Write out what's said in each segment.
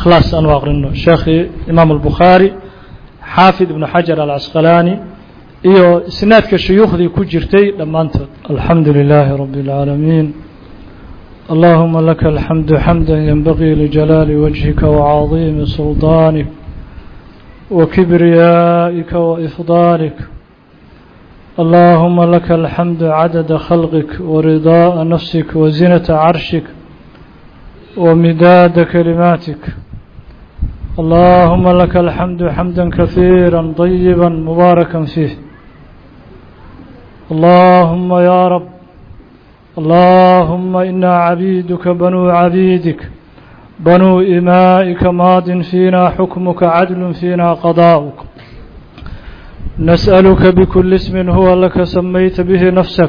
ikhlaas aanu aqrino sheekhii imaam albukhaari xaafid ibnu xajar alcasqalaani iyo isnaadka shuyuukhdii ku jirtay dhammaantood alxamdu lilaahi rabi اlcaalamiin allahuma laka alxamdu xamda yenbagii lijalaali wajhika wacadiimi suldaanik wakibriyaa'ika waifdaanik اللهم لك الحمد عدد خلقك ورضاء نفسك وزنة عرشك ومداد كلماتك اللهم لك الحمد حمدا كثيرا طيبا مباركا فيه اللهم يا رب اللهم إنا عبيدك بنو عبيدك بنو إمائك ماض فينا حكمك عدل فينا قضاؤك نسألك بكل اسم هو لك سميت به نفسك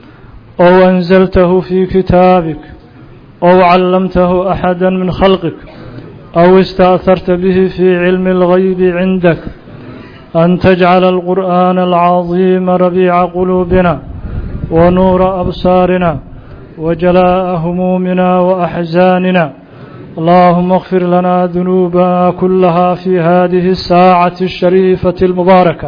أو أنزلته في كتابك أو علمته أحدا من خلقك أو استأثرت به في علم الغيب عندك أن تجعل القرآن العظيم ربيع قلوبنا ونور أبصارنا وجلاء همومنا وأحزاننا اللهم اغفر لنا ذنوبنا كلها في هذه الساعة الشريفة المباركة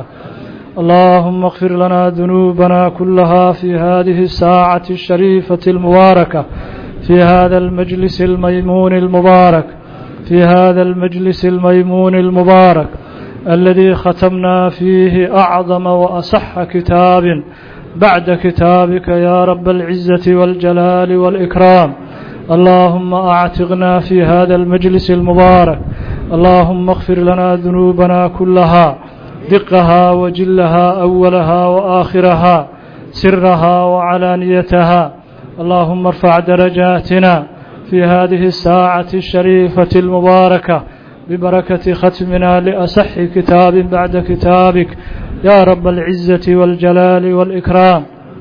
اللهم اغفر لنا ذنوبنا كلها في هذه الساعة الشريفة المباركة في هذا المجلس الميمون المبارك في هذا المجلس الميمون المبارك الذي ختمنا فيه أعظم وأصح كتاب بعد كتابك يا رب العزة والجلال والإكرام اللهم أعتقنا في هذا المجلس المبارك اللهم اغفر لنا ذنوبنا كلها دقها وجلها أولها وآخرها سرها وعلانيتها اللهم ارفع درجاتنا في هذه الساعة الشريفة المباركة ببركة ختمنا لأصح كتاب بعد كتابك يا رب العزة والجلال والإكرام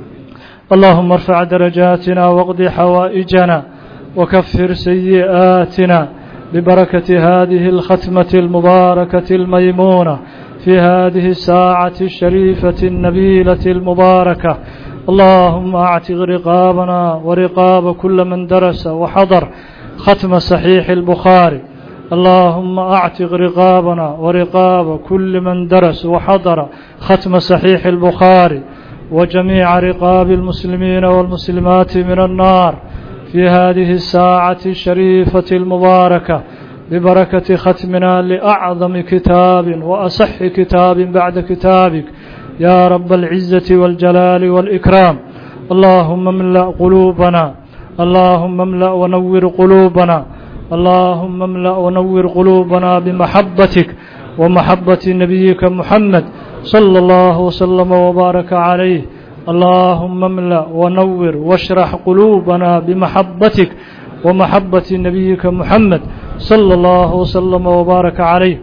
اللهم ارفع درجاتنا واقض حوائجنا وكفر سيئاتنا ببركة هذه الختمة المباركة الميمونة في هذه الساعة الشريفة النبيلة المباركة اللهم اعتق رقابنا ورقاب كل من درس وحضر ختم صحيح البخاري اللهم اعتق رقابنا ورقاب كل من درس وحضر ختم صحيح البخاري وجميع رقاب المسلمين والمسلمات من النار في هذه الساعة الشريفة المباركة ببركة ختمنا لأعظم كتاب وأصح كتاب بعد كتابك يا رب العزة والجلال والإكرام اللهم املأ قلوبنا اللهم املأ ونور قلوبنا اللهم املأ ونور قلوبنا بمحبتك ومحبة نبيك محمد صلى الله وسلم وبارك عليه اللهم املأ ونور واشرح قلوبنا بمحبتك ومحبة نبيك محمد صلى الله وسلم وبارك عليه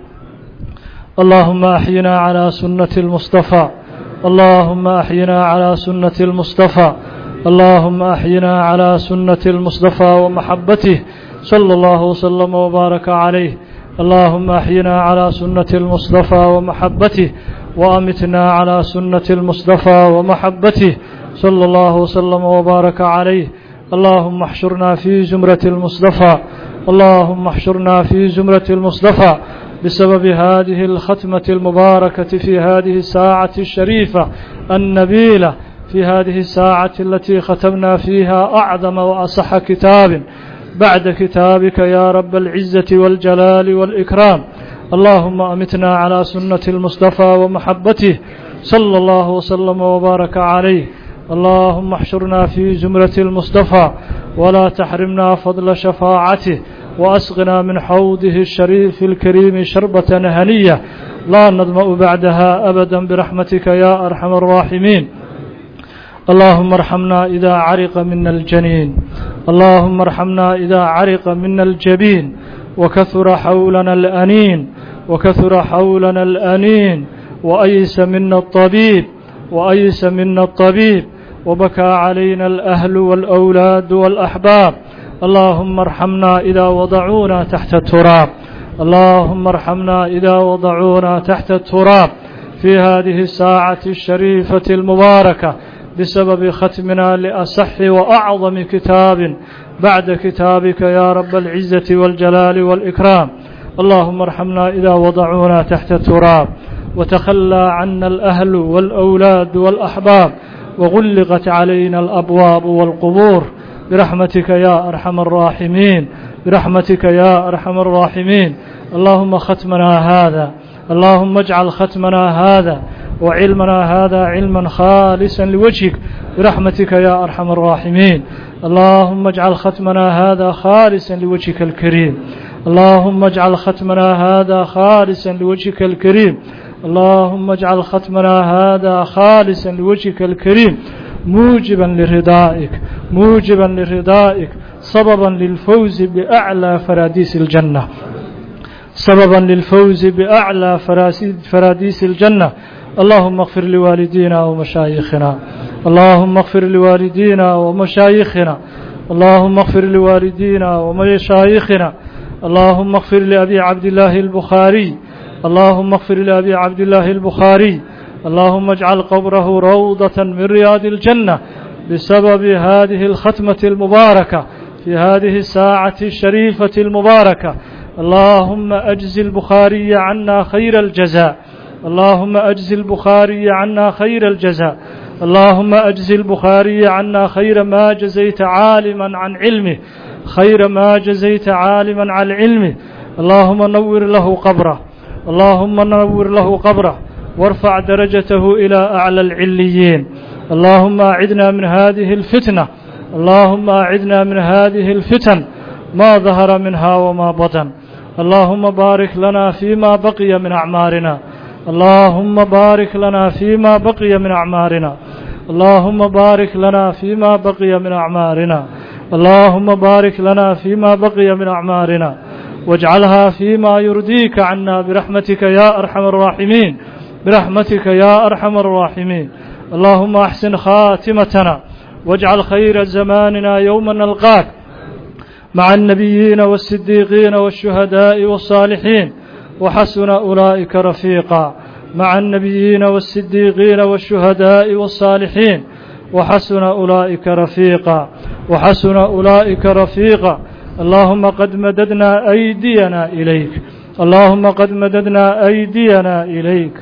اللهم أحينا على سنة المصطفى اللهم أحينا على سنة المصطفى اللهم أحينا على سنة المصطفى ومحبته صلى الله وسلم وبارك عليه اللهم أحينا على سنة المصطفى ومحبته وأمتنا على سنة المصطفى ومحبته صلى الله وسلم وبارك عليه اللهم احشرنا في زمرة المصطفى اللهم احشرنا في زمرة المصطفى بسبب هذه الختمة المباركة في هذه الساعة الشريفة النبيلة في هذه الساعة التي ختمنا فيها أعظم وأصح كتاب بعد كتابك يا رب العزة والجلال والإكرام اللهم أمتنا على سنة المصطفى ومحبته صلى الله وسلم وبارك عليه اللهم احشرنا في زمرة المصطفى ولا تحرمنا فضل شفاعته وأسقنا من حوضه الشريف الكريم شربة هنية لا نظمأ بعدها أبدا برحمتك يا أرحم الراحمين اللهم ارحمنا إذا عرق منا الجنين اللهم ارحمنا إذا عرق منا الجبين وكثر حولنا الأنين وكثر حولنا الأنين وأيس منا الطبيب وأيس منا الطبيب وبكى علينا الأهل والأولاد والأحباب اللهم ارحمنا إذا وضعونا تحت التراب اللهم ارحمنا إذا وضعونا تحت التراب في هذه الساعة الشريفة المباركة بسبب ختمنا لأصح وأعظم كتاب بعد كتابك يا رب العزة والجلال والإكرام اللهم ارحمنا إذا وضعونا تحت التراب وتخلى عنا الأهل والأولاد والأحباب وغلقت علينا الأبواب والقبور برحمتك يا أرحم الراحمين برحمتك يا أرحم الراحمين اللهم ختمنا هذا اللهم اجعل ختمنا هذا وعلمنا هذا علما خالصا لوجهك برحمتك يا أرحم الراحمين اللهم اجعل ختمنا هذا خالصا لوجهك الكريم اللهم اجعل ختمنا هذا خالصا لوجهك الكريم اللهم اجعل ختمنا هذا خالصا لوجهك الكريم موجبا لرضائك موجبا لرضائك سببا للفوز بأعلى فراديس الجنة سببا للفوز بأعلى فراديس الجنة اللهم اغفر لوالدينا ومشايخنا اللهم اغفر لوالدينا ومشايخنا اللهم اغفر لوالدينا ومشايخنا اللهم اغفر لأبي عبد الله البخاري اللهم اغفر لأبي عبد الله البخاري اللهم اجعل قبره روضة من رياض الجنة بسبب هذه الختمة المباركة في هذه الساعة الشريفة المباركة اللهم أجز البخاري عنا خير الجزاء اللهم أجز البخاري عنا خير الجزاء اللهم أجز البخاري عنا خير ما جزيت عالما عن علمه خير ما جزيت عالما عن علمه اللهم نور له قبره اللهم نور له قبره وارفع درجته إلى أعلى العليين اللهم أعدنا من هذه الفتنة اللهم أعدنا من هذه الفتن ما ظهر منها وما بطن اللهم بارك لنا فيما بقي من أعمارنا اللهم بارك لنا فيما بقي من أعمارنا اللهم بارك لنا فيما بقي من أعمارنا اللهم بارك لنا فيما بقي من أعمارنا واجعلها فيما يرضيك عنا برحمتك يا أرحم الراحمين برحمتك يا أرحم الراحمين اللهم أحسن خاتمتنا واجعل خير زماننا يوم نلقاك مع النبيين والصديقين والشهداء والصالحين وحسن أولئك رفيقا مع النبيين والصديقين والشهداء والصالحين وحسن أولئك رفيقا وحسن أولئك رفيقا اللهم قد مددنا أيدينا إليك اللهم قد مددنا أيدينا إليك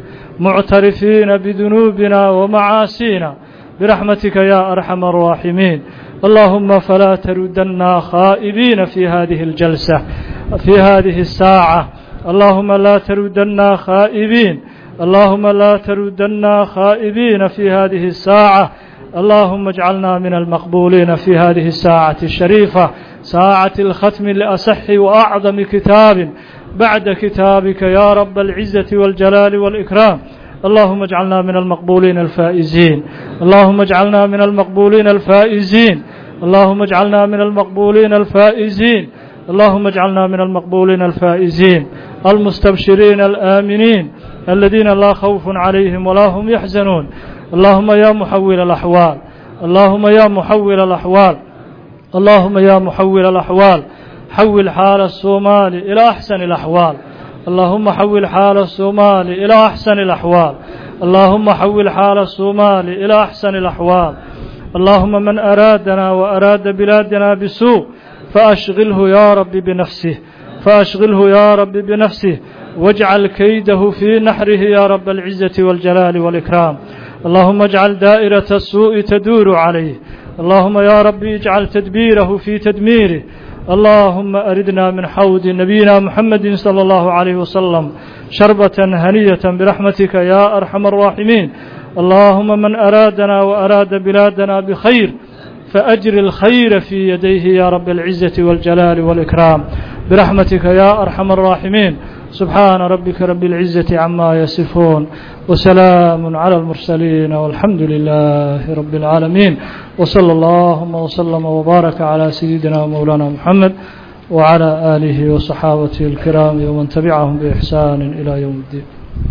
معترفين بذنوبنا ومعاصينا برحمتك يا أرحم الراحمين اللهم فلا تردنا خائبين في هذه الجلسة في هذه الساعة اللهم لا تردنا خائبين اللهم لا تردنا خائبين في هذه الساعة اللهم اجعلنا من المقبولين في هذه الساعة الشريفة ساعة الختم لأصح وأعظم كتاب بعد كتابك يا رب العزة والجلال والإكرام اللهم اجعلنا من المقبولين الفائزين اللهم اجعلنا من المقبولين الفائزين اللهم اجعلنا من المقبولين الفائزين اللهم اجعلنا من المقبولين الفائزين المستبشرين الآمنين الذين لا خوف عليهم ولا هم يحزنون اللهم يا محول الأحوال اللهم يا محول الأحوال اللهم يا محول الأحوال حول حال الصومال إلى أحسن الأحوال اللهم حول حال الصومال إلى أحسن الأحوال اللهم حول حال الصومال إلى أحسن الأحوال اللهم من أرادنا وأراد بلادنا بسوء فأشغله يا رب بنفسه فأشغله يا رب بنفسه واجعل كيده في نحره يا رب العزة والجلال والإكرام اللهم اجعل دائرة السوء تدور عليه اللهم يا رب اجعل تدبيره في تدميره اللهم أردنا من حوض نبينا محمد صلى الله عليه وسلم شربة هنية برحمتك يا أرحم الراحمين اللهم من أرادنا وأراد بلادنا بخير فأجر الخير في يديه يا رب العزة والجلال والإكرام برحمتك يا أرحم الراحمين سبحان ربك رب العزة عما يصفون وسلام على المرسلين والحمد لله رب العالمين وصلى اللهم وسلم وبارك على سيدنا ومولانا محمد وعلى آله وصحابته الكرام ومن تبعهم بإحسان إلى يوم الدين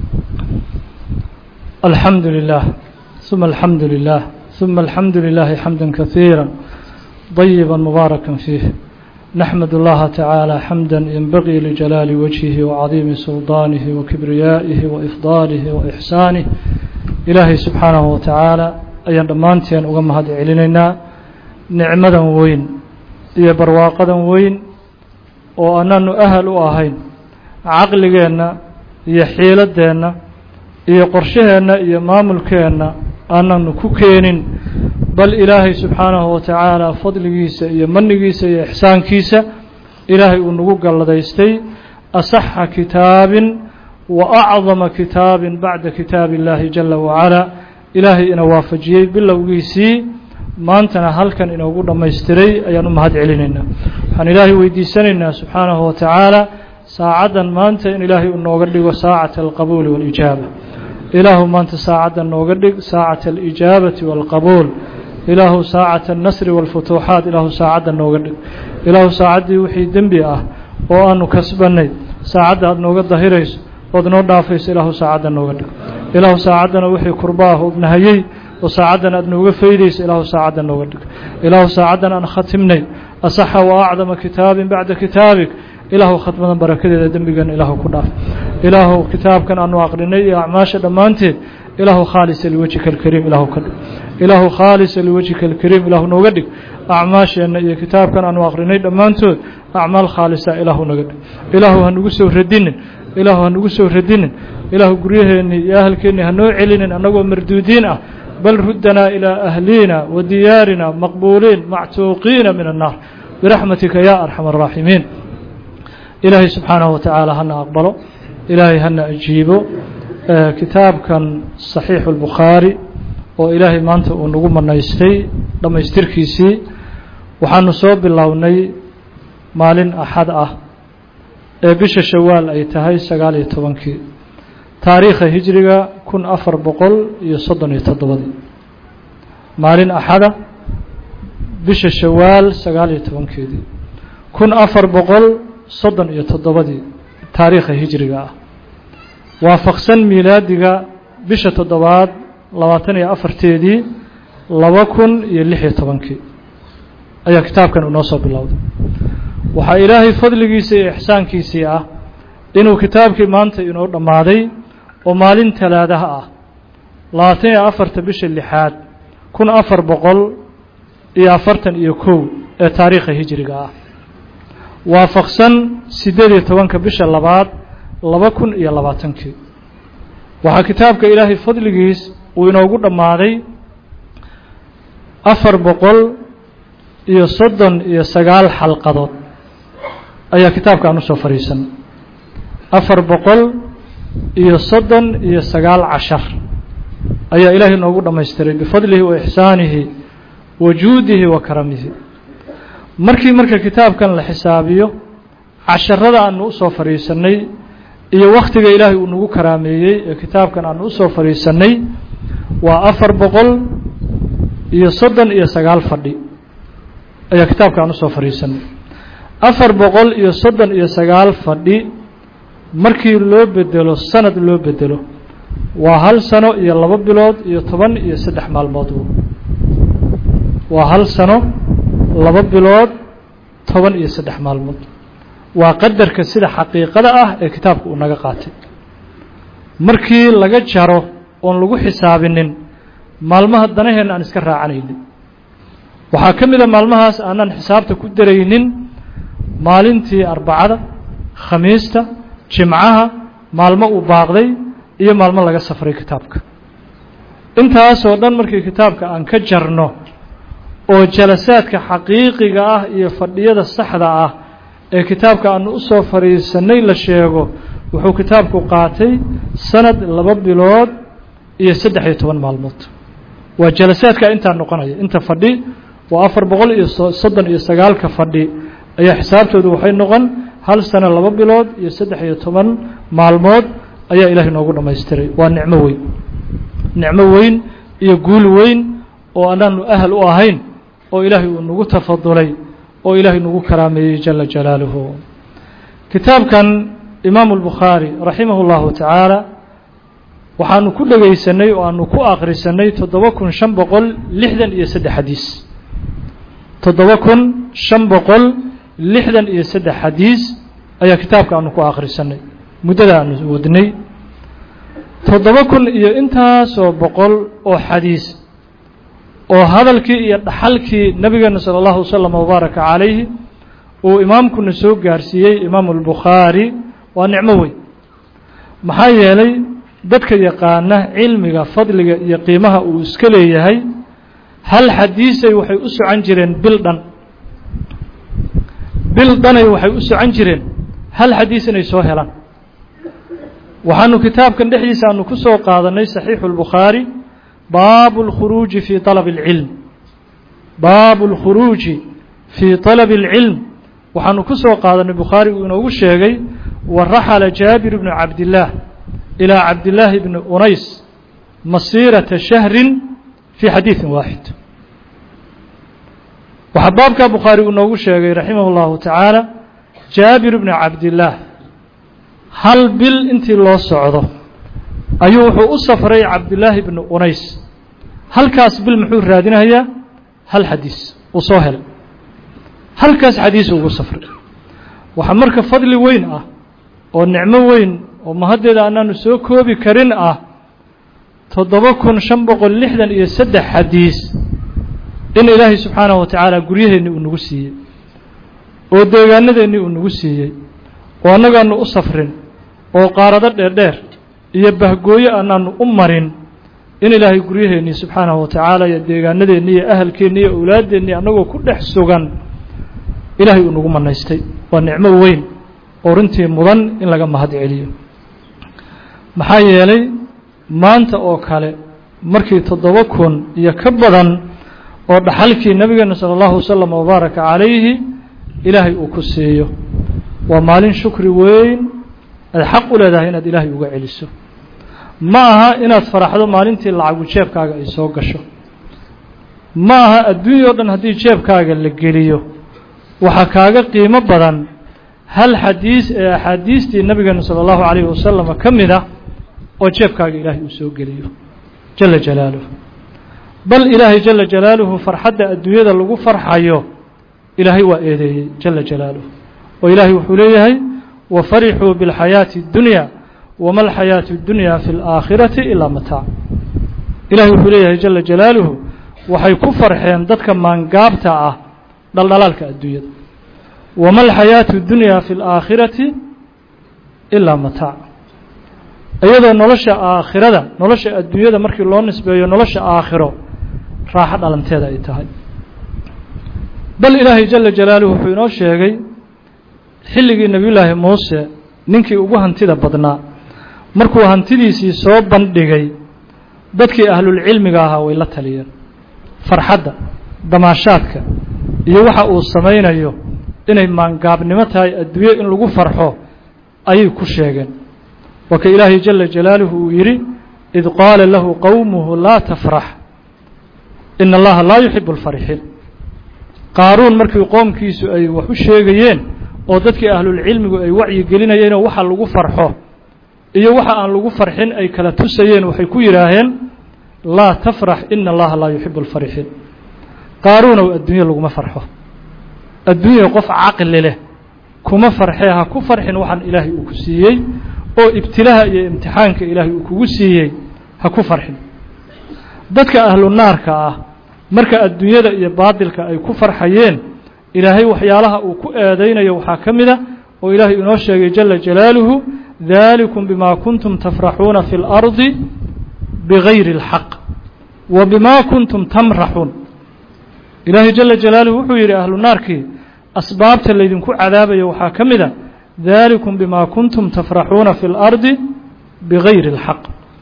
الحمد لله ثم الحمد لله ثم الحمد لله حمدا كثيرا طيبا مباركا فيه نحمد الله تعالى حمدا ينبغي لجلال وجهه وعظيم سلطانه وكبريائه وإفضاله وإحسانه إلهي سبحانه وتعالى أيان دمانتين أغم هذا علينا نعمدا وين iyo barwaaqadan weyn oo anaanu ahal u ahayn caqligeenna iyo xiiladeenna iyo qorshaheenna iyo maamulkeenna aananu ku keenin bal ilaahay subxaanahu wa tacaala fadligiisa iyo manigiisa iyo ixsaankiisa ilaahay uu nagu galladaystay asaxa kitaabin wa acdama kitaabin bacda kitaabi illaahi jala wacalaa ilaahay ina waafajiyey bilowgiisii maantana halkan inoogu dhammaystiray ayaan u mahad celinaynaa waxaan ilaahay weydiisanaynaa subxaanahu wa tacaala saacaddan maanta in ilaahay uu nooga dhigo saacata alqabuuli waalijaaba ilaahu maanta saacaddan nooga dhig saacata alijaabati waalqabuul ilaahu saacata alnasri waalfutuuxaat ilaahu saacaddan nooga dhig ilaahu saacaddii wixii dembi ah oo aanu kasbannay saacadda aad nooga dahirayso ood noo dhaafayso ilaahu saacaddan nooga dhig ilaahu saacaddana wixii kurba ah ood nahayey oo saacaddan aad nooga faydayso ilaahu saacaddan nooga dhig ilaahu saacaddan aan khatimnay asaxa wa acdama kitaabin bacda kitaabik ilaahu khatmadan barakadeeda dembigan ilaahu ku dhaaf ilaahu kitaabkan aanu aqrinay iyo acmaasha dhammaanteed ilaahu khaalisa liwajhika alkariim ilaahu ka dhig ilaahu khaalisa liwajhika alkariim ilaahu nooga dhig acmaasheenna iyo kitaabkan aanu aqrinay dhammaantood acmaal khaalisa ilaahu naga dhig ilaahu hanugu soo radinin ilaahu hanugu soo radinin ilaahu guryaheennii iyo ahalkeennii hanoo celinin annagoo marduudiin ah bal ruddanaa ilaa ahliina wa diyaarina maqbuuliin mactuuqiina min annaar biraxmatika ya arxama araaximiin ilaahay subxaanahu wa tacaala hana aqbalo ilaahay hana ajiibo kitaabkan saxiixu اlbukhaari oo ilaahay maanta uu nagu manaystay dhammaystirkiisii waxaanu soo bilownay maalin axad ah ee bisha shawaal ay tahay sagaal iyo tobankii taariikha hijriga kun afar boqol iyo soddon iyo toddobadii maalin axada bisha shawaal sagaal iyo tobankeedii kun afar boqol soddon iyo toddobadii taariikha hijriga ah waafaqsan miilaadiga bisha toddobaad labaatan iyo afarteedii laba kun iyo lix iyo tobankii ayaa kitaabkan inoo soo bilowday waxaa ilaahay fadligiisa iyo ixsaankiisii ah inuu kitaabkii maanta inoo dhammaaday oo maalin talaadaha ah labaatan iyo afarta bisha lixaad kun afar boqol iyo afartan iyo kow ee taariikha hijriga ah waafaqsan siddeed iyo tobanka bisha labaad laba kun iyo labaatankii waxaa kitaabka ilaahay fadligiis uu inoogu dhammaaday afar boqol iyo soddon iyo sagaal xalqadood ayaa kitaabka aan usoo fadhiisanay afar boqol iyo soddon iyo sagaal cashar ayaa ilaahay inoogu dhammaystiray bifadlihi wa ixsaanihi wa juudihi wa karamihi markii marka kitaabkan la xisaabiyo casharada aanu usoo fadhiisannay iyo wakhtiga ilaahay uu nagu karaameeyey ee kitaabkan aanu usoo fadhiisannay waa afar boqol iyo soddon iyo sagaal fadhi ayaa kitaabka aan usoo fadhiisanay afar boqol iyo soddon iyo sagaal fadhi markii loo bedelo sanad loo bedelo waa hal sano iyo laba bilood iyo toban iyo saddex maalmood waa hal sano laba bilood toban iyo saddex maalmood waa qadarka sida xaqiiqada ah ee kitaabka uu naga qaatay markii laga jaro oon lagu xisaabinin maalmaha danaheenna aan iska raacanaynin waxaa ka mid a maalmahaas aanaan xisaabta ku daraynin maalintii arbacada khamiista jimcaha maalmo uu baaqday iyo maalmo laga safray kitaabka intaasoo dhan markii kitaabka aan ka jarno oo jalasaadka xaqiiqiga ah iyo fadhiyada saxda ah ee kitaabka aanu usoo fadhiisanay la sheego wuxuu kitaabku qaatay sanad laba bilood iyo saddex iyo toban maalmood waa jalasaadka intaa noqonaya inta fadhi waa afar boqol iyo soddon iyo sagaalka fadhi ayaa xisaabtoodu waxay noqon hal sano laba bilood iyo saddex iyo toban maalmood ayaa ilahay noogu dhammaystiray waa nicmo weyn nicmo weyn iyo guul weyn oo anaanu ahal u ahayn oo ilaahay uu nagu tafadulay oo ilaahay nagu karaameeyey jala jalaaluhu kitaabkan imaamu albukhaari raximah اllahu tacaala waxaanu ku dhegaysanay oo aanu ku akhrisanay toddoba kun shan boqol lixdan iyo saddex xadiis toddoba kun shan boqol lixdan iyo saddex xadiis ayaa kitaabka aanu ku akhrisanay muddada aanu wadnay toddoba kun iyo intaasoo boqol oo xadiis oo hadalkii iyo dhaxalkii nabigeena salى اllahu waslama wabaaraka calayhi uu imaamkuna soo gaarsiiyey imaamu اlbukhaari waa nicmo weyn maxaa yeelay dadka yaqaana cilmiga fadliga iyo qiimaha uu iska leeyahay hal xadiisay waxay u socon jireen bil dhan bil dhanay waxay u socon jireen hal xadiis inay soo helaan waxaanu kitaabkan dhexdiisa aanu ku soo qaadanay saxiixu اlbukhaari baabu اlkhuruuji fii طalabi اlcilm baabu اlkhuruuji fii طalabi اlcilm waxaanu ku soo qaadanay bukhaari uu inoogu sheegay waraxala jaabir bnu cabdillaah ilaa cabdillaahi bni unays masiirata shahrin fii xadiidin waaxid waxaa baabkaa bukhaari uu noogu sheegay raximah اllahu tacaala jaabir bni cabdillaah hal bil intii loo socdo ayuu wuxuu u safray cabdillaahi bni unays halkaas bil muxuu raadinayaa hal xadiis uu soo helay halkaas xadiis ugu safray waxaa marka fadli weyn ah oo nicmo weyn oo mahaddeeda anaanu soo koobi karin ah toddoba kun shan boqol lixdan iyo saddex xadiis in ilaahay subxaanahu wa tacaala guryaheennii uu nagu siiyey oo deegaanadeennii uu nagu siiyey oo annagaanu u safrin oo qaarado dheerdheer iyo bahgooyo anaanu u marin in ilaahay guryaheennii subxaanahu wa tacaala iyo deegaanadeennii iyo ahalkeennii iyo awlaaddeennii annagoo ku dhex sugan ilaahay uu nagu manaystay waa nicmo weyn oo runtii mudan in laga mahad celiyo maxaa yeelay maanta oo kale markii toddoba kun iyo ka badan oo dhaxalkii nabigeena sala allahu wasalam wabaaraka calayhi ilaahay uu ku siiyo waa maalin shukri weyn aad xaq u leedahay inaad ilaahay uga celiso ma aha inaad faraxdo maalintii lacagu jeebkaaga ay soo gasho ma aha adduunya o dhan haddii jeebkaaga la geliyo waxaa kaaga qiimo badan hal xadiis ee axaadiistii nabigeena sala allahu calayhi wasalam ka mid ah oo jeebkaaga ilaahay uu soo geliyo jala jalaaluhu bal ilaahay jala jalaaluhu farxadda adduunyada lagu farxayo ilaahay waa eedeeyey jala jalaaluhu oo ilaahay wuxuu leeyahay wafarixuu biاlxayaati اddunya wama alxayaatu اddunya fi اlaakhirati ilaa mataac ilahay wuxuu leeyahay jala jalaaluhu waxay ku farxeen dadka maangaabta ah dhaldhalaalka adduunyada wama alxayaatu اddunya fi اlaakhirati ilaa mataac iyadoo nolosha aakhirada nolosha adduunyada markii loo nisbeeyo nolosha aakhiro raaxo dhalanteeda ay tahay bal ilaahay jala jalaaluhu wuxuu inoo sheegay xilligii nebiyullaahi muuse ninkii ugu hantida badnaa markuu hantidiisii soo bandhigay dadkii ahlulcilmiga ahaa way la taliyeen farxadda damaashaadka iyo waxa uu samaynayo inay maangaabnimo tahay adduunyo in lagu farxo ayay ku sheegeen waa ka ilaahay jala jalaaluhu uu yidhi id qaala lahu qowmuhu laa tafrax ina allaha laa yuxibu alfarixiin qaaruun markii qoomkiisu ay wax u sheegayeen oo dadkii ahlulcilmigu ay wacyi gelinayeenoo waxa lagu farxo iyo waxa aan lagu farxin ay kala tusayeen waxay ku yidhaaheen laa tafrax ina allaha laa yuxibu alfarixiin qaaruunow adduunye laguma farxo adduunya qof caqli leh kuma farxee ha ku farxin waxaan ilaahay uu ku siiyey oo ibtilaaha iyo imtixaanka ilaahay uu kugu siiyey ha ku farxin dadka ahlu naarka ah marka adduunyada iyo baadilka ay ku farxayeen ilaahay waxyaalaha uu ku eedaynayo waxaa ka mid a oo ilaahay inoo sheegay jala jalaaluhu dalikum bima kuntum tafraxuuna fi اlardi bigayri اlxaq wa bima kuntum tamraxuun ilaahay jala jalaaluhu wuxuu yidhi ahlu naarkii asbaabta laydinku cadaabayo waxaa ka mid a dalikum bima kuntum tafraxuuna fi اlardi bigayri اlxaq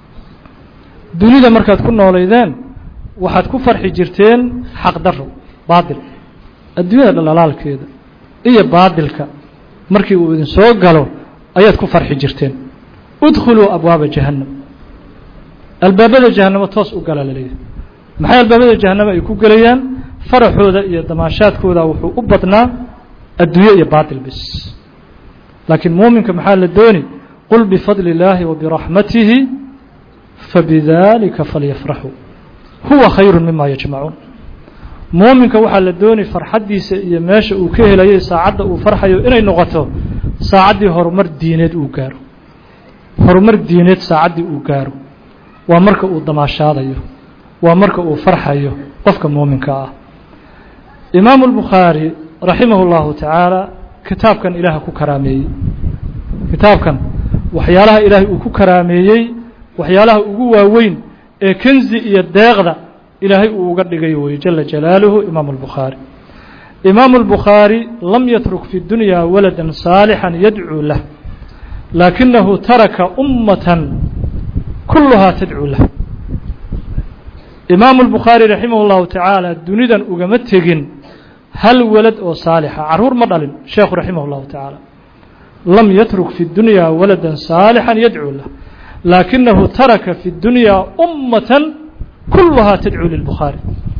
dunida markaad ku noolaydeen waxaad ku farxi jirteen xaq daro baadil adduunyada dhalaalaalkeeda iyo baadilka markii uu idin soo galo ayaad ku farxi jirteen udkhuluu abwaaba jahannam albaabada jahannamo toos u gala laleeyahay maxay albaabada jahannamo ay ku gelayaan faraxooda iyo damaashaadkooda wuxuu u badnaa adduunye iyo baadil bis laakiin muuminka maxaa la dooni qul bifadli اllaahi wabiraxmatihi fabidalika falyafraxuu huwa khayru mima yajmacuun muuminka waxaa la dooni farxaddiisa iyo meesha uu ka helayay saacadda uu farxayo inay noqoto saacaddii horumar diineed uu gaaro horumar diineed saacaddii uu gaaro waa marka uu damaashaadayo waa marka uu farxayo qofka muuminka ah imaamu اlbukhaari raximah اllahu tacaala kitaabkan ilaaha ku karaameeyey kitaabkan waxyaalaha ilaahay uu ku karaameeyey waxyaalaha ugu waaweyn ee kenzi iyo deeqda ilaahay uu uga dhigay weye jala jalaaluhu imaamu albukhaari imaamu albukhaari lam yatruk fi dunya walada saalixan yadcuu lah laakinahu taraka ummatan kulluhaa tadcuu lah imaamu albukhaari raximah اllahu tacaala dunidan ugama tegin hal walad oo saalixa caruur ma dhalin sheekhu raximah اllahu tacaala lam yatruk fi dunya walada saalixan yadcuu lah laakinahu taraka fi dunya ummatan kulluhaa tadcuu lilbukhaari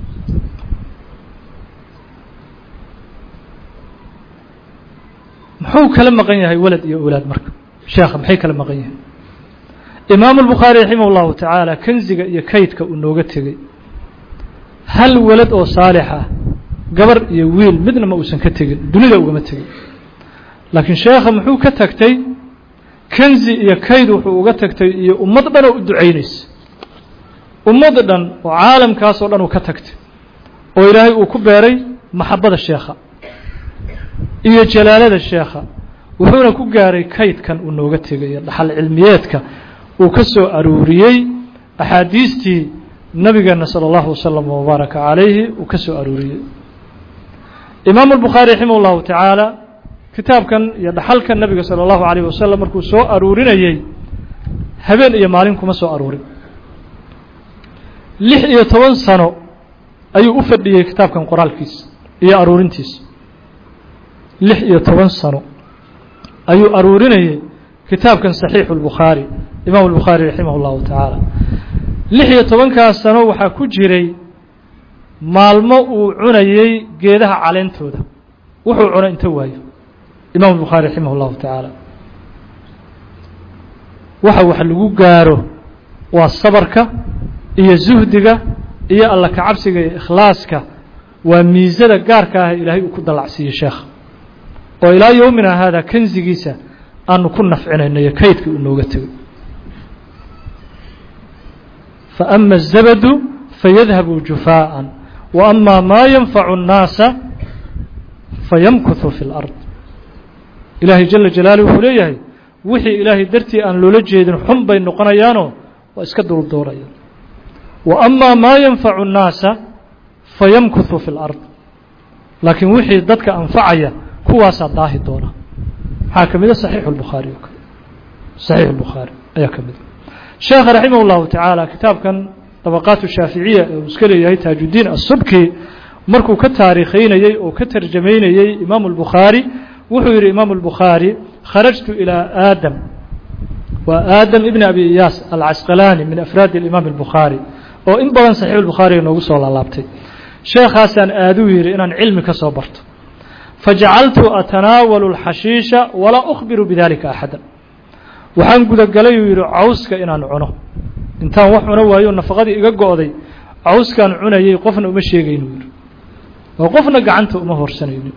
muxuu kala maqan yahay walad iyo owlaad marka sheekha maxay kala maqan yihiin imaamu albukhaari raximah اllahu tacaala kenziga iyo kaydka uu nooga tegey hal walad oo saalix ah gabar iyo wiil midna ma uusan ka tegin dunida ugama tegin laakiin sheekha muxuu ka tagtay kenzi iyo kayd wuxuu uga tagtay iyo ummad dhan oo u ducaynaysa ummad dhan oo caalamkaasoo dhan uu ka tagtay oo ilaahay uu ku beeray maxabada sheekha iyo jalaalada sheekha wuxuuna ku gaaray kaydkan uu nooga tegay iyo dhaxal cilmiyeedka uu ka soo aruuriyey axaadiistii nabigeena salى اllahu waslama wbaaraka calayhi uu ka soo aruuriyey imaamu albukhaari raximah اllahu tacaala kitaabkan iyo dhaxalka nabiga salى اllahu alayh wasalam markuu soo aruurinayey habeen iyo maalin kuma soo aruurin lix iyo toban sano ayuu u fadhiyey kitaabkan qoraalkiisa iyo aruurintiisa lix iyo toban sano ayuu aruurinayey kitaabkan saxiixu اlbukhaari imaamu albukhaari raximah اllahu tacaala lix iyo tobankaas sano waxaa ku jiray maalmo uu cunayey geedaha caleentooda wuxuu cuna inta waayo imam الbukhaari raximah اllahu tacaala waxa wax lagu gaaro waa sabarka iyo zuhdiga iyo alla kacabsiga iyo ikhlaaska waa miisada gaarka ah ilaahay uu ku dallacsiiyey sheekha oo ilaa yowmina haada kenzigiisa aanu ku nafcinayno iyo kaydkii uu nooga tegay faama الzabadu fayadhabu jufaaءa وأma ma yanfacu الnaasa fayamkuثu fi اlأrض ilaahay jala jalaalih wuxuu leeyahay wixii ilaahay dartii aan loola jeedin xun bay noqonayaanoo waa iska duldoorayaan wa amaa maa yanfacu الnaasa fayamkuثu fi اlأrض laakiin wixii dadka anfacaya kuwaasaa daahi doona maxaa ka mida صaxiixu الbukhaari oo kale صaxiix الbukhaari ayaa ka mida sheekha raximah الlahu tacaala kitaabkan طبقاaت الشhaaفiعية ee uu iska leeyahay taajudiin الsubki markuu ka taariikhaynayey oo ka tarjamaynayey imaaم الbukhaarي wuxuu yihi imaaم الbukhaarي kharajtu إilى aadam waa aadam ibn abi iyaas alcasqalani min afraad الimaam الbukhaarي oo in badan صaxiix الbukhaariga noogu soo laalaabtay sheekhaasaan aaduu yihi inaan cilmi ka soo barto fajacaltu atanaawalu الxashiisha walaa أkhbiru bidalika axada waxaan gudagalay uu yihi cawska inaan cuno intaan wax cuno waayo nafaqadii iga go'day cawskaan cunayay qofna uma sheegaynu yidhi oo qofna gacanta uma horsanaynin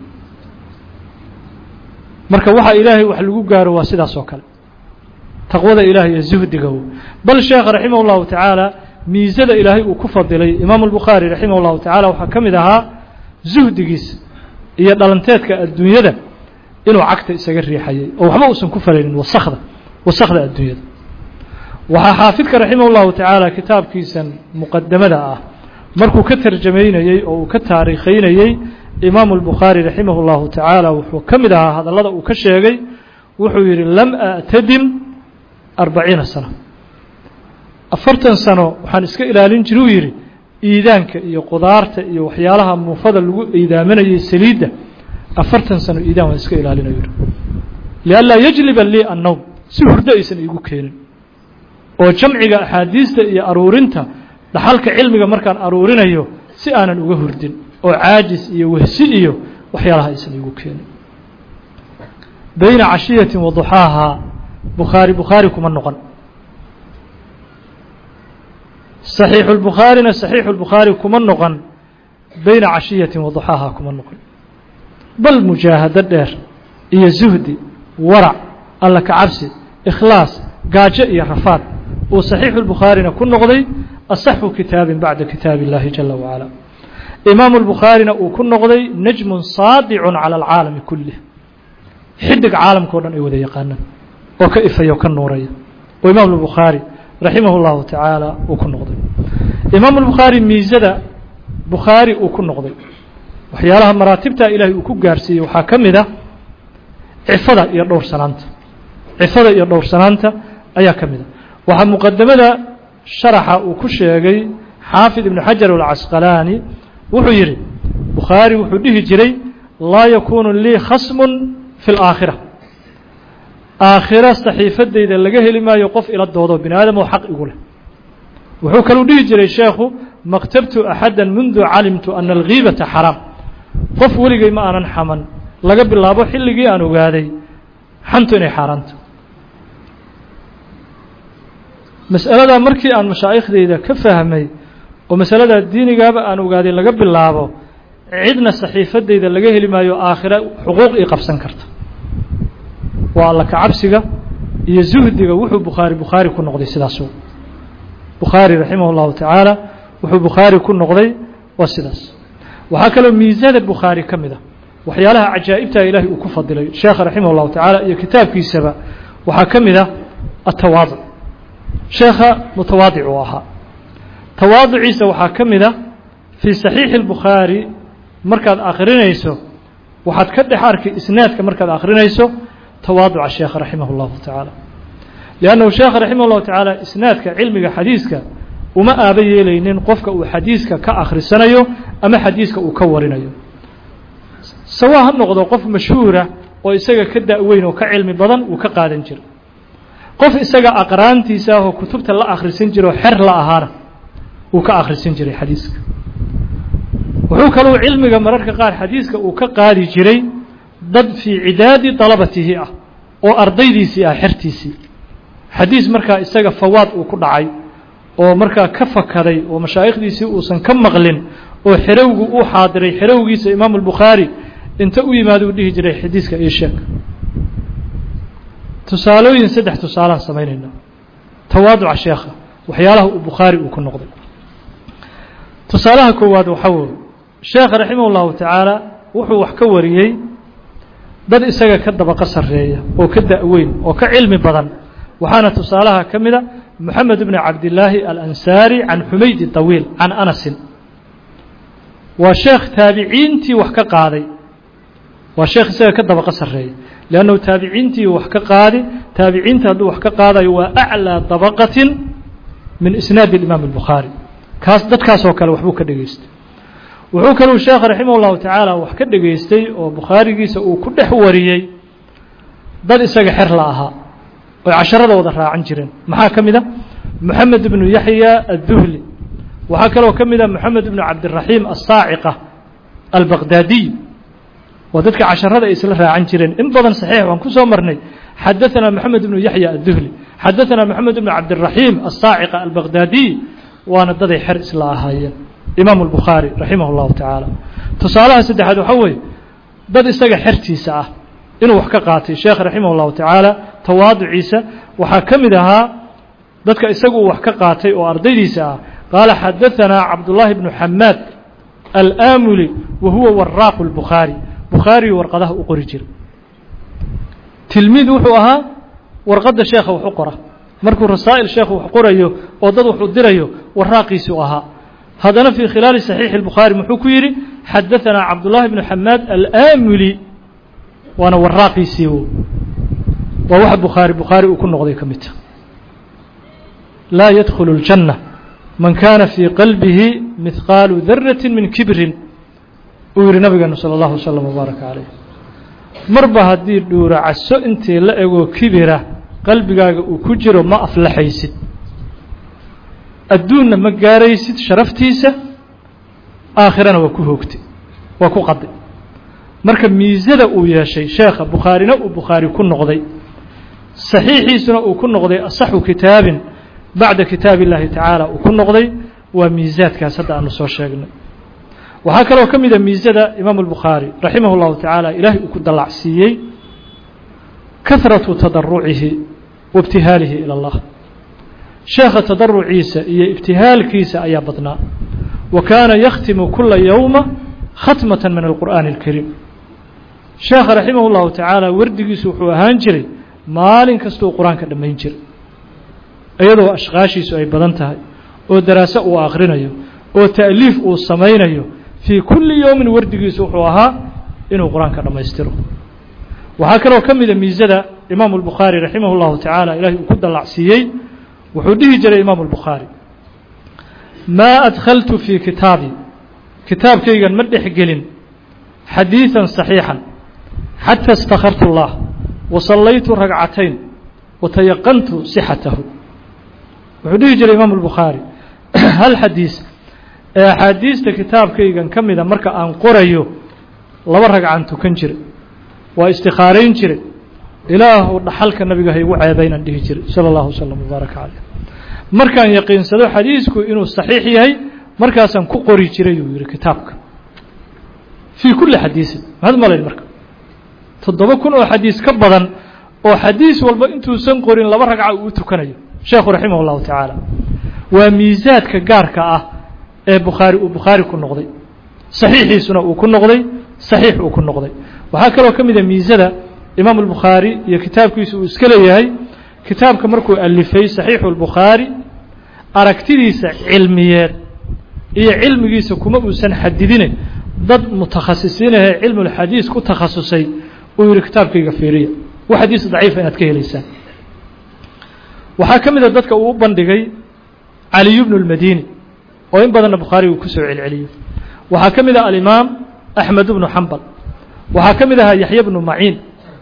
marka waxa ilaahay wax lagu gaaro waa sidaas oo kale taqwada ilahay iyo zuhdiga bal sheekha raximah اllahu tacaala miisada ilaahay uu ku fadilay imaamu الbukhaari raximah اllahu tacaala waxaa ka mid ahaa zuhdigiisa iyo dhalanteedka adduunyada inuu cagta isaga riixayay oo waxba uusan ku falaynin wasakda wasakda adduunyada waxaa xaafidka raximah اllahu tacaala kitaabkiisan muqadamada ah markuu ka tarjamaynayey oo uu ka taariikhaynayey imaamu الbukhaari raximah اllahu tacaala wuxuu ka mid ahaa hadallada uu ka sheegay wuxuu yihi lam aأtadim arbaciina sano afartan sano waxaan iska ilaalin jira uu yidhi iidaanka iyo qudaarta iyo waxyaalaha muufada lagu iidaamanayay saliidda afartan sano iidaan waan iska ilaalinayo yihi lianlaa yajliba lii annowm si hurdo aysan iigu keenin oo jamciga axaadiista iyo aruurinta dhaxalka cilmiga markaan aruurinayo si aanan uga hurdin oo caajis iyo wehsi iyo waxyaalaha aysan iigu keenin bayna cashiyati wa duxaaha bukhaari bukhaari kuma noqon صaxiixu lbukhaarina saxiixu lbukhaari kuma noqon bayna cashiyati wa duxaaha kuma noqon bal mujaahado dheer iyo zuhdi warac alla ka cabsi ikhlaas gaajo iyo rafaad uu صaxiixu الbukhaarina ku noqday asaxu kitaabin bacda kitaabi اllahi jala wacala imaamu الbukhaarina uu ku noqday najmu saadicu calى اlcaalami kulih xidig caalamka o dhan ay wada yaqaanaan oo ka ifaya oo ka nuuraya oo imaam albukhaari raximah اllahu tacaala uu ku noqday imaam albukhaari miisada bukhaari uu ku noqday waxyaalaha maraatibta ilaahay uu ku gaarsiiyey waxaa ka mid a cifada iyo dhowrsanaanta cifada iyo dhowrsanaanta ayaa ka mid a waxaa muqadamada sharaxa uu ku sheegay xaafid ibnu xajar alcasqalaani wuxuu yidhi bukhaari wuxuu dhihi jiray laa yakunu lii khasmun fi اlaakhira aakhira saxiifadeyda laga heli maayo qof ila doodo bini aadam oo xaq igu leh wuxuu kaluu dhihi jiray sheekhu maktabtu axada mundu calimtu ana algiibata xaraam qof weligay ma aanan xaman laga bilaabo xilligii aan ogaaday xantu inay xaaraanto mas'aladaa markii aan mashaaikhdeyda ka fahmay oo masaladaa diinigaaba aan ogaaday laga bilaabo cidna saxiifadeyda laga heli maayo aakhira xuquuq ii qabsan karta waa alla kacabsiga iyo zuhdiga wuxuu bukhaari bukhaari ku noqday sidaasu bukhaari raximah اllahu tacaala wuxuu bukhaari ku noqday waa sidaas waxaa kaloo miisada bukhaari ka mid a waxyaalaha cajaa'ibta ilaahay uu ku fadilay sheekha raximah اllahu tacaala iyo kitaabkiisaba waxaa ka mid a atawaaduc sheekha mutawaadic uu ahaa tawaaduciisa waxaa ka mid a fii saxiixi اlbukhaari markaad akrinayso waxaad ka dhex arki isnaadka markaad akrinayso tawaaduca sheekha raximah اllahu tacaala liannahu sheekha raximah اllahu tacaala isnaadka cilmiga xadiiska uma aaba yeelaynin qofka uu xadiiska ka akhrisanayo ama xadiiska uu ka warinayo sawa ha noqdo qof mashhuura oo isaga ka da-weyn oo ka cilmi badan uu ka qaadan jiro qof isaga aqraantiisa ah oo kutubta la akhrisan jiro oo xer la ahaana uu ka akhrisan jiray xadiiska wuxuu kaluu cilmiga mararka qaar xadiiska uu ka qaadi jiray dad fii cidaadi dalabatihi ah oo ardaydiisii ah xertiisii xadiis markaa isaga fawaad uu ku dhacay oo markaa ka fakaday oo mashaa'ikhdiisii uusan ka maqlin oo xerowgu uu xaadiray xerowgiisa imaamu albukhaari inta u yimaado uu dhihi jiray xadiiska ii sheeg tusaalooyin saddex tusaalaan samaynayna tawaaduca sheekha waxyaalaha uu bukhaari uu ku noqday tusaalaha koowaad waxaa weye sheekha raximah اllahu tacaala wuxuu wax ka wariyey dad isaga ka dabaqa sarreeya oo ka da-weyn oo ka cilmi badan waxaana tusaalaha ka mida moxamed bn cabdillaahi alansaari can xumaydi طawiil can anasin waa sheekh taabiciintii wax ka qaaday waa sheekh isaga ka dabaqa sarreeya leannahu taabiciintii wax ka qaadi taabiciinta hadduu wax ka qaadayo waa aclىa dabaqatin min isnaadi imaam اlbukhaari kaas dadkaasoo kale waxbuu ka dhegaystay wuxuu kaluu sheekh raximah اllahu tacaala wax ka dhegaystay oo bukhaarigiisa uu ku dhex wariyey dad isaga xer la ahaa oy casharada wada raacan jireen maxaa ka mid a moxamed ibnu yaxya adduhli waxaa kaloo ka mid a moxamed ibnu cabdiraxiim asaaciqa albaqdaadiy waa dadka casharada ay isla raacan jireen in badan saxiix waan ku soo marnay xadaثana moxamed ibnu yaxya adduhli xadaثana moxamed ibnu cabdiraxiim asaaciqa albaqdaadiy waana daday xer isla ahaayeen imaamu albukhaari raximah اllahu tacaala tusaalaha saddexaad waxaa weeye dad isaga xertiisa ah inuu wax ka qaatay sheekh raximah اllahu tacaala tawaaduciisa waxaa ka mid ahaa dadka isagu uu wax ka qaatay oo ardaydiisa ah qaala xadaثanaa cabdullaahi bnu xamaad alaamuli wa huwa waraaqu اlbukhaari bukhaariyu warqadaha u qori jira tilmiid wuxuu ahaa warqadda sheekha wax u qora markuu rasaa'il sheekhu wax qorayo oo dad wax u dirayo waraaqiisuu ahaa haddana fii khilaali saxiixi اlbukhaari muxuu ku yidhi xadaثanaa cabdullaahi bnu xamaad alaamuli waana waraaqiisii waa waxa bukhaari bukhaari uu ku noqday ka midta laa yadkhulu اljanna man kaana fii qalbihi mihqaalu darati min kibrin uu yihi nabigeenu salى اllahu wslm wbaaraka calayh marba haddii dhuuracaso intii la egoo kibira qalbigaaga uu ku jiro ma aflaxaysid adduunna ma gaaraysid sharaftiisa aakhirana waa ku hoogtay waa ku qaday marka miisada uu yeeshay sheekha bukhaarina uu bukhaari ku noqday saxiixiisuna uu ku noqday asaxu kitaabin bacda kitaab اllahi tacaala uu ku noqday waa miisaadkaas hadda aanu soo sheegnay waxaa kaloo ka mida miisada imaamu اlbukhaari raximah اllahu tacaala ilaahay uu ku dallacsiiyey kahraةu tadarucihi wa ibtihaalihi ilى اllah sheekha tadaruciisa iyo ibtihaalkiisa ayaa badnaa wa kaana yakhtimu kula yowma khatmata min alqur'aani اlkariim sheekha raximah اllahu tacaala wardigiisu wuxuu ahaan jiray maalin kastuu qur-aanka dhammayn jiray iyadoo ashqaashiisu ay badan tahay oo daraaso uu akhrinayo oo ta'liif uu samaynayo fii kulli yowmin wardigiisu wuxuu ahaa inuu qur-aanka dhammaystiro waxaa kaloo ka mida miisada imaamu albukhaari raximah llahu tacaala ilahay uu ku dallacsiiyey wuxuu dhihi jiray imaamu albukhaari maa adkhaltu fii kitaabii kitaabkaygan ma dhex gelin xadiiثa صaxiixا xatى اstakhartu الlah wasallaytu ragcatayn watayaqantu sixatahu wuxuu dhihi jiray imaamu الbukhaari hal xadiis ee axaadiista kitaabkaygan ka mida marka aan qorayo laba ragcan tukan jiray waa istikaarayn jiray ilaahu dhaxalka nabiga haygu ceebaynaan dhihi jiray salى اllahu wslm wbaaraka caleyh markaan yaqiinsado xadiisku inuu saxiix yahay markaasaan ku qori jiray uu yihi kitaabka fii kulli xadiisin maxaad malayn marka toddoba kun oo xadiis ka badan oo xadiis walba intuusan qorin laba ragca uu u tukanayo sheekhu raximah اllahu tacaala waa miisaadka gaarka ah ee bukhaari uu bukhaari ku noqday saxiixiisuna uu ku noqday saxiix uu ku noqday waxaa kaloo ka mida miisada imaamu albukhaari iyo kitaabkiisa uu iska leeyahay kitaabka markuu alifay saxiixu اlbukhaari aragtidiisa cilmiyeed iyo cilmigiisa kuma uusan xadidine dad mutakhasisiinahee cilmulxadiis ku takhasusay uu yihi kitaabkayga fiiriya wa xadiis daciifa inaad ka helaysaan waxaa ka mida dadka uu u bandhigay caliyu bnu اlmadini oo in badanna bukhaari uu kusoo celceliyo waxaa ka mid ah alimaam axmed bnu xambal waxaa ka mid ahaa yaxya bnu maciin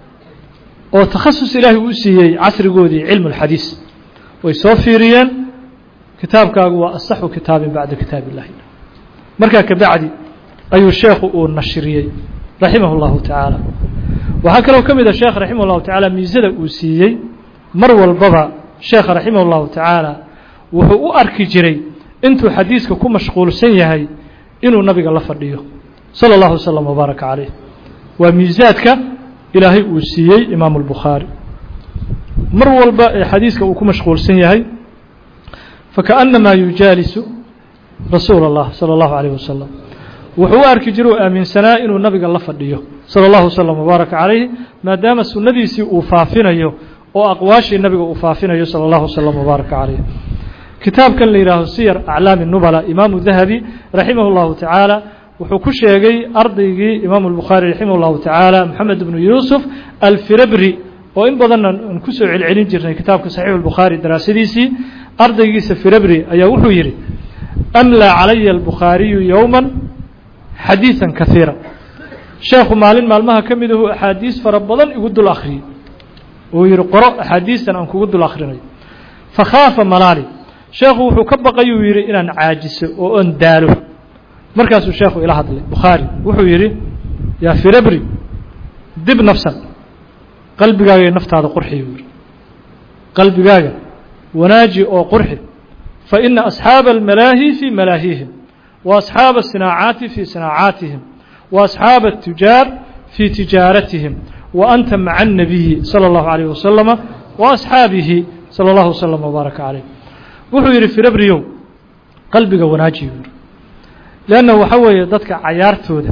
oo takhasus ilaahay uu siiyey casrigoodii cilmu اlxadiis way soo fiiriyeen kitaabkaagu waa asaxu kitaabin bacda kitaab illahi markaa kabacdi ayuu sheekhu uu nashriyey raximah اllahu tacaala waxaa kaloo ka mid a sheekh raximah اllahu tacaala miisada uu siiyey mar walbaba sheekha raximah اllahu tacaala wuxuu u arki jiray intuu xadiiska ku mashquulsan yahay inuu nabiga la fadhiyo salى اllahu wslm wbaaraka calayh waa miisaadka ilaahay uu siiyey imaamu اlbukhaari mar walba ee xadiiska uu ku mashquulsan yahay fakaأnamaa yujaalisu rasuula اllah salى اllahu عalيه wasalam wuxuu u arki jira u aaminsanaa inuu nabiga la fadhiyo salى اllahu wslm wbaaraka calayh maadaama sunnadiisii uu faafinayo oo aqwaashii nabiga uu faafinayo salى اllahu wslm wbaaraka calayh kitaabkan la yihaaho siyar aclaami nubala imaamu dahabi raximah اllahu tacaala wuxuu ku sheegay ardaygii imaamu اlbukhaari raximah اllahu tacaala moxamed bnu yuusuf alfirabri oo in badanna aan kusoo celcelin jirnay kitaabka saxiix اlbukhaari daraasadiisii ardaygiisa firabri ayaa wuxuu yidhi amlaa calaya albukhaariyu yowma xadiiثa kahiira sheekhu maalin maalmaha ka mid ahu axaadiis fara badan igu dul akhriyey uu yihi qoro axaadiistan aan kugu dul akhrinayo fakhaafa malaali sheekhu wuxuu ka baqay uu yidhi inaan caajiso oo on daalo markaasuu sheekhu ila hadlay bukhaari wuxuu yidhi yaa firabri dib nafsan qalbigaaga naftaada qurxi buu yihi qalbigaaga wanaaji oo qurxi fa ina asxaaba almalaahi fii malaahihim wa asxaaba asinaacaati fii sinaacaatihim wa asxaaba atujaar fii tijaaratihim wa anta maca الnabiyi salى اllahu عalيyه wasalama wa asxaabihi salى اllahu wslm wbaaraka calayh wuxuu yidhi firabriyow qalbiga wanaaji buu yihi leanna waxa weeye dadka cayaartooda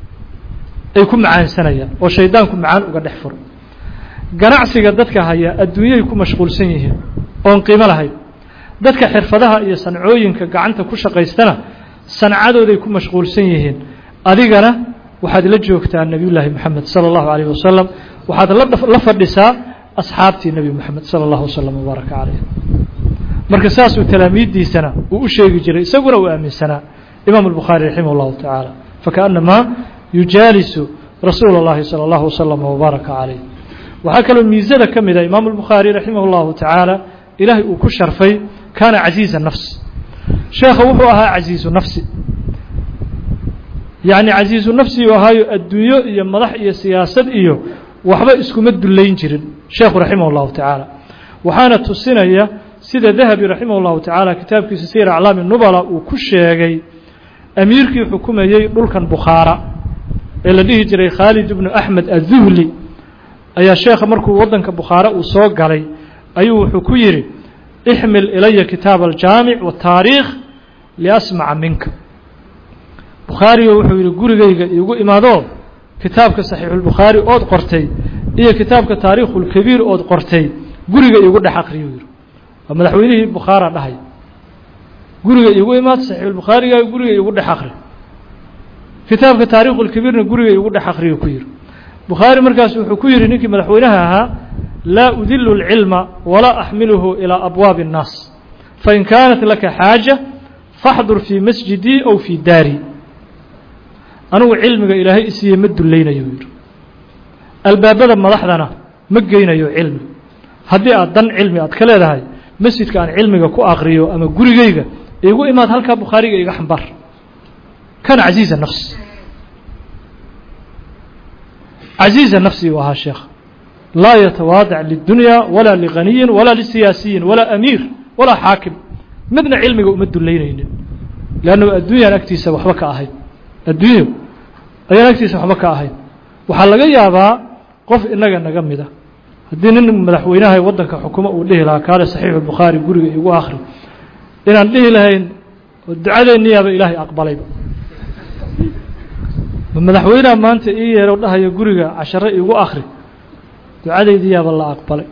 ay ku macaansanayaan oo shaydaanku macaan uga dhex furo ganacsiga dadka haya adduunyay ku mashquulsan yihiin oon qiimo lahayn dadka xirfadaha iyo sancooyinka gacanta ku shaqaystana sancadooday ku mashquulsan yihiin adigana waxaad la joogtaa nebiyullaahi moxamed sala allahu calayh wasalam waxaad la fadhisaa asxaabtii nebi moxamed sala allahu wasalam wbaaraka calayh marka saasuu talaamiiddiisana uu u sheegi jiray isaguna uu aaminsanaa imaamu albukhaari raximah اllahu tacaala fakaأnamaa yujaalisu rasuula اllahi salى اllahu wasalam wbaaraka calayh waxaa kaloo miisada ka mida imaamu albukhaari raximah اllahu tacaala ilaahay uu ku sharfay kaana casiiza nafs sheekha wuxuu ahaa casiizu nafsi yacni casiizu nafsi uu ahaayo adduunyo iyo madax iyo siyaasad iyo waxba iskuma dullayn jirin sheekhu raximah اllahu tacaala waxaana tusinaya sida dahabi raximah اllahu tacaala kitaabkiisa siyar aclaami nubala uu ku sheegay amiirkii xukumayey dhulkan bukhaara ee la dhihi jiray khaalid ibnu axmed aلduhli ayaa sheekha markuu waddanka bukhaare uu soo galay ayuu wuxuu ku yidhi ixmil ilaya kitaab aljaamic wataariikh liasmaca minka bukhaarigo wuxuu yidhi gurigayga iigu imaadoo kitaabka saxiixulbukhaari ood qortay iyo kitaabka taariikhulkabiir ood qortay guriga iigu dhex akriyu yidhi waa madaxweynihii bukhaara dhahay guriga iigu imaad saxiixulbukhaariga guriga iigu dhex akri kitaabka taariikhulkabiirna guriga iigu dhex akriyu ku yidhi bukhaari markaas wuxuu ku yidhi ninkii madaxweynaha ahaa laa udilu اlcilma walaa axmiluhu ilىa abwaabi الnaas fain kaanat laka xaaja faxdur fii masjidii ow fii daari anigu cilmiga ilaahay isiiye ma dulaynayo yidhi albaabada madaxdana ma geynayo cilmi haddii aad dan cilmi aad ka leedahay masjidka aan cilmiga ku akriyo ama gurigayga igu imaad halkaa bukhaariga iga xambaar kana casiiza nafsi casiiza nafsi uu ahaa sheekh laa yatawaadac lidunya walaa liganiyin walaa lisiyaasiyin walaa amiir walaa xaakim midna cilmiga uma dulaynaynin leannu adduunyaan agtiisa waxba ka ahayn adduunyo ayaan agtiisa waxba ka ahayn waxaa laga yaabaa qof inaga naga mida haddii nin madaxweynaha waddanka xukuma uu dhihi lahaa kaale saxiixu bukhaari guriga igu akri inaan dhihi lahayn oo ducadeenniyaaba ilaahay aqbalayba madaxweyneha maanta ii yeero dhahayo guriga cashare igu akri ducadaydiyaaba la aqbalay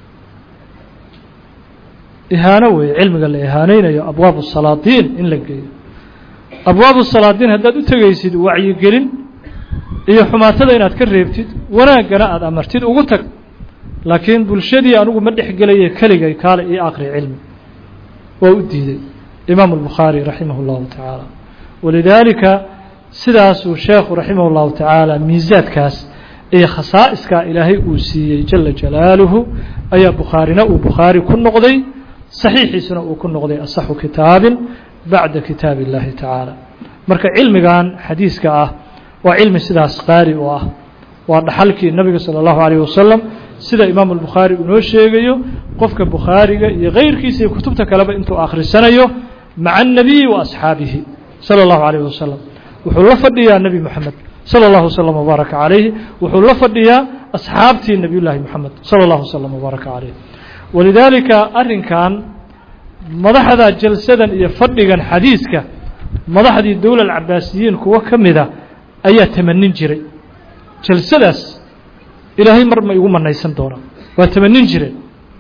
ihaano weeye cilmiga la ihaaneynayo abwaabu salaadiin in la geeyo abwaabu salaadiin haddaad u tegaysid wacyigelin iyo xumaatada inaad ka reebtid wanaaggana aada amartid ugu tag laakiin bulshadii anugu ma dhexgelaye keligay kaale ii aqri cilmi waa u diiday imaamu albukhaari raximah اllahu tacaala walidaalika sidaasuu sheekhu raximah اllahu tacaala miisaadkaas iyo khasaa'iskaa ilaahay uu siiyey jala jalaaluhu ayaa bukhaarina uu bukhaari ku noqday saxiixiisuna uu ku noqday asaxu kitaabin bacda kitaab اllahi tacaala marka cilmigan xadiiska ah waa cilmi sidaas qaali u ah waa dhaxalkii nabiga salى اllahu alayh wasalam sida imaamu albukhaari uu noo sheegayo qofka bukhaariga iyo keyrkiisa iyo kutubta kaleba intuu akhrisanayo maca الnabiyi wa asxaabihi salى اllahu alayh wasalam wuxuu la fadhiyaa nebi moxamed salى اllahu wslm wbaaraka calayhi wuxuu la fadhiyaa asxaabtii nebiy llaahi moxamed salى اllahu wslm wbaaraka calayh walidaalika arrinkan madaxda jalsadan iyo fadhigan xadiiska madaxdii dowla alcabaasiyiin kuwo ka mida ayaa tamanin jiray jalsadaas ilaahay mar ma igu manaysan doonaa waa tamanin jireen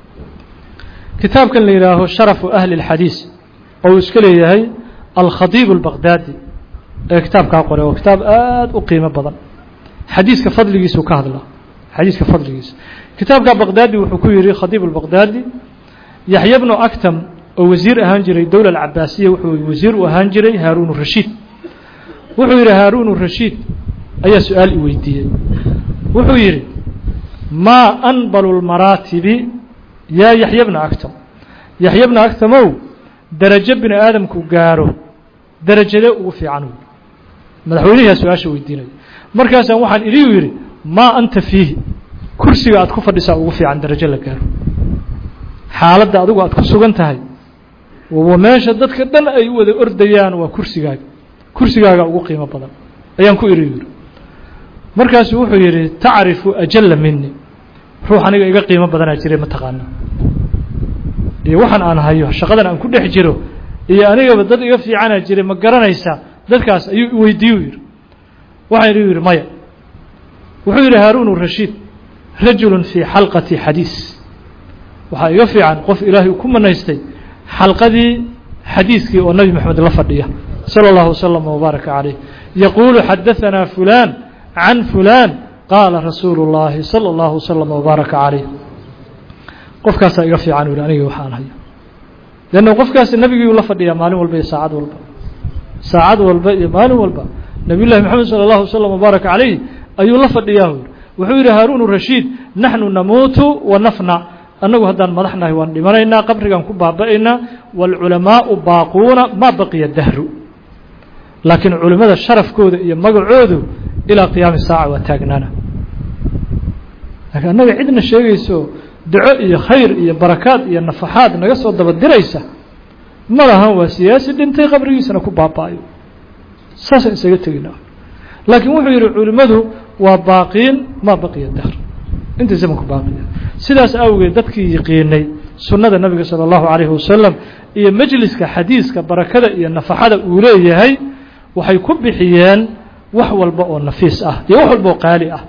kitaabkan la yidhaaho sharafu ahli اlxadiis oo uu iska leeyahay alkhadiib اlbaqdaadi ee kitaabkaa qoray oo kitaab aad u qiimo badan xadiiska fadligiisuu ka hadlaa xadiiska fadligiisa kitaabka baqdaadi wuxuu ku yihi khadiib اlbaqdaadi yaxya bnu actam oo wasiir ahaan jiray dowla alcabaasiya wuxuu wasiir u ahaan jiray haaruun rashiid wuxuu yidhi haaruun rashiid ayaa su-aal i weydiiyey wuxuu yidhi maa anbalu lmaraatibi yaa yaxya bna actam yaxya bna actamow darajo bini aadamku gaaro darajadee ugu fiican wy madaxweynihiyaa su-aasha weydiinaya markaasaan waxaan idhi u yidhi maa anta fiihi kursiga aad ku fadhisaa ugu fiican darajo la gaaro xaaladda adigu aad ku sugan tahay wa meesha dadka dhan ay u wada ordayaan waa kursigaaga kursigaaga ugu qiimo badan ayaan ku idhi yidhi markaasu wuxuu yidhi tacrifu ajalla mini ruux aniga iga qiimo badanaa jiray ma taqaana iyo waxaan aan hayo shaqadan aan ku dhex jiro iyo anigaba dad iga fiicanaa jiray ma garanaysaa dadkaas ayuu weydiiyu yidhi waxaan idhi yidhi maya wuxuu yidhi haaruun rashiid rajulu fii xalqati xadiis waxaa iga fiican qof ilaahay ku manaystay xalqadii xadiiskii oo nebi moxamed la fadhiya salى اllahu wslm wbaaraka calayh yaquulu xadaanaa fulaan can fulaan qaala rasuulu اllahi salى اllahu wslm wbaaraka calayh qofkaasaa iga fiican u yihi anigii waxaan hayo leanna qofkaasi nebigii la fadhiyaa maalin walba iyo saacad walba saacad walba iyo maalin walba nabiy llahi moxamed salى اllahu wslm wbaaraka calayh ayuu la fadhiyaa wuxuu yidhi haaruun rashiid naxnu namuutu wa nafna annagu haddaan madaxnahay waan dhimanaynaa qabrigaan ku baaba'aynaa waalculamaau baaquuna maa baqiya dahru laakiin culimmada sharafkooda iyo magacoodu ilaa qiyaami saaca waa taagnaana laakiin annaga cidna sheegayso duco iyo khayr iyo barakaad iyo nafaxaad naga soo daba diraysa ma lahan waa siyaasi dhintay qabrigiisana ku baaba'ayo saasaan isaga tegina laakiin wuxuu yidhi culimmadu waa baaqiin maa baqiya dahr inta zamanku baaqiya sidaas awgeed dadkii yiqiinay sunnada nabiga salى اllahu عalayhi wasalam iyo majliska xadiiska barakada iyo nafaxada uu leeyahay waxay ku bixiyeen wax walba oo nafiis ah iyo wax walba oo qaali ah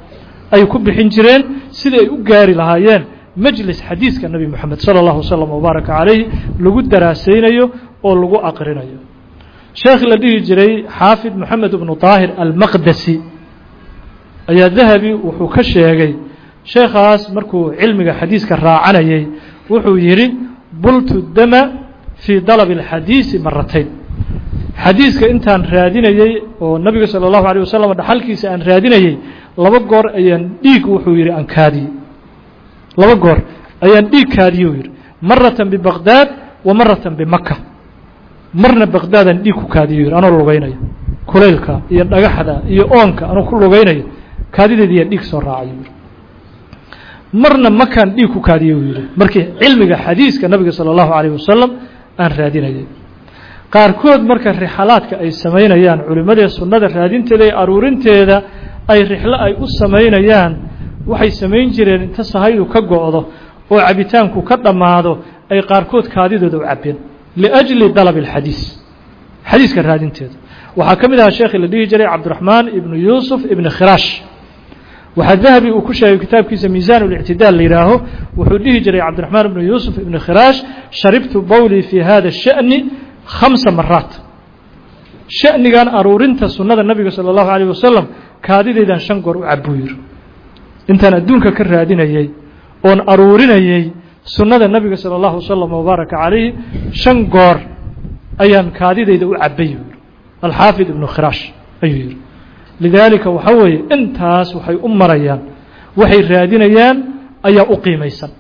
ay ku bixin jireen sidii ay u gaari lahaayeen majlis xadiiska nebi moxamed sala allahu wasalam wabaaraka calayhi lagu daraasaynayo oo lagu aqrinayo sheekh la dhihi jiray xaafid moxamed ibnu daahir almaqdasi ayaa dahabi wuxuu ka sheegay sheekhaas markuu cilmiga xadiiska raacanayay wuxuu yidhi bultu dama fii dalabi alxadiisi maratayn xadiiska intaan raadinayey oo nabiga salى اllahu alيه wasalam dhaxalkiisa aan raadinayey laba goor ayaan dhiig wuxuu yidhi aan kaadiyey laba goor ayaan dhiig kaadiye u yidhi maratan bibaqdaad wa maratan bimaka marna baqdaadaan dhiig ku kaadiye u yidhi anoo lugaynaya kulaylka iyo dhagaxda iyo oonka anoo ku lugaynaya kaadideediyaa dhiig soo raacay yidhi marna makaan dhiig ku kaadiye u yidhi markii cilmiga xadiiska nabiga salى اllahu alيyه wasalam aan raadinayay qaarkood marka rixalaadka ay samaynayaan culimmadee sunnada raadinteeda iyo aruurinteeda ay rixlo ay u samaynayaan waxay samayn jireen inta sahaydu ka go'do oo cabitaanku ka dhammaado ay qaarkood kaadidooda u cabbeen liأjli dalab اlxadiis xadiiska raadinteeda waxaa ka mid ahaa sheekhi la dhihi jiray cabdiraxmaan ibnu yuusuf ibni khiraash waxaa dahabi uu ku sheegay kitaabkiisa miisaan اlictidaal la yidhaaho wuxuu dhihi jiray cabdiraxmaan ibnu yuusuf ibni khiraash sharibtu bowlii fi hada الsha'ni khamsa maraat sha'nigan aruurinta sunnada nabiga salى اllahu alيyه wasalam kaadideydaan shan goor u cabuu yiri intaan adduunka ka raadinayey oon aruurinayey sunnada nabiga salى اllahu wasalam wabaaraka calayhi shan goor ayaan kaadideyda u cabay yiri alxaafid ibnu khiraash ayuu yihi lidaalika waxa weeye intaas waxay u marayaan waxay raadinayaan ayaa u qiimaysan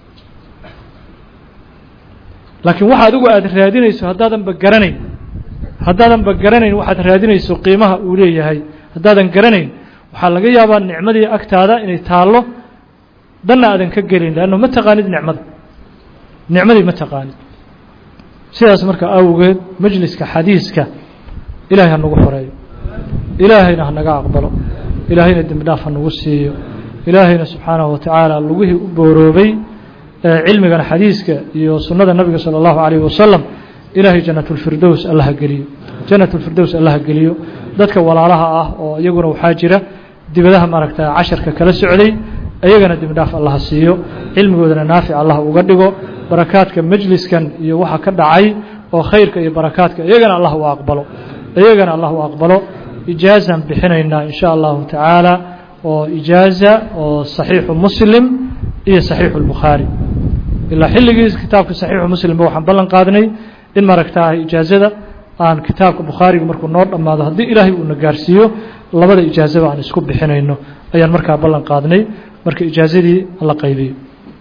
laakiin waxa adigu aad raadinayso haddaadanba garanayn haddaadanba garanayn waxaad raadinayso qiimaha uu leeyahay haddaadan garanayn waxaa laga yaabaa nicmadii agtaada inay taallo danna aadan ka gelin leanno ma taqaanid nicmada nicmadii ma taqaanid sidaas marka awgeed majliska xadiiska ilaahay ha nagu xoreeyo ilaahayna ha naga aqbalo ilaahayna dembi dhaaf ha nagu siiyo ilaahayna subxaanahu watacaala lugihii u booroobay cilmigan xadiiska iyo sunnada nabiga salى اllahu عalيyه wasalam ilaahay janat اlfirdows allaha geliyo janat اlfirdows allaha geliyo dadka walaalaha ah oo iyaguna waxaa jira dibadaha maaragta casharka kala socday iyagana dembi dhaaf allaha siiyo cilmigoodana naafic allah uga dhigo barakaadka majliskan iyo waxa ka dhacay oo khayrka iyo barakaadka iyagana allah u aqbalo iyagana allah u aqbalo ijaazan bixinaynaa in sha allahu tacaala oo ijaaza oo صaxiixu muslim iyo صaxiixu الbukhaari ilaa xilligiis kitaabka صaxiixu muslimba waxaan ballan qaadnay in maaragtaa ijaazada aan kitaabka bukhaariga markuu noo dhammaado haddii ilaahay uuna gaarsiiyo labada ijaazaba aan isku bixinayno ayaan markaa ballan qaadnay marka ijaazadii la qaybiyo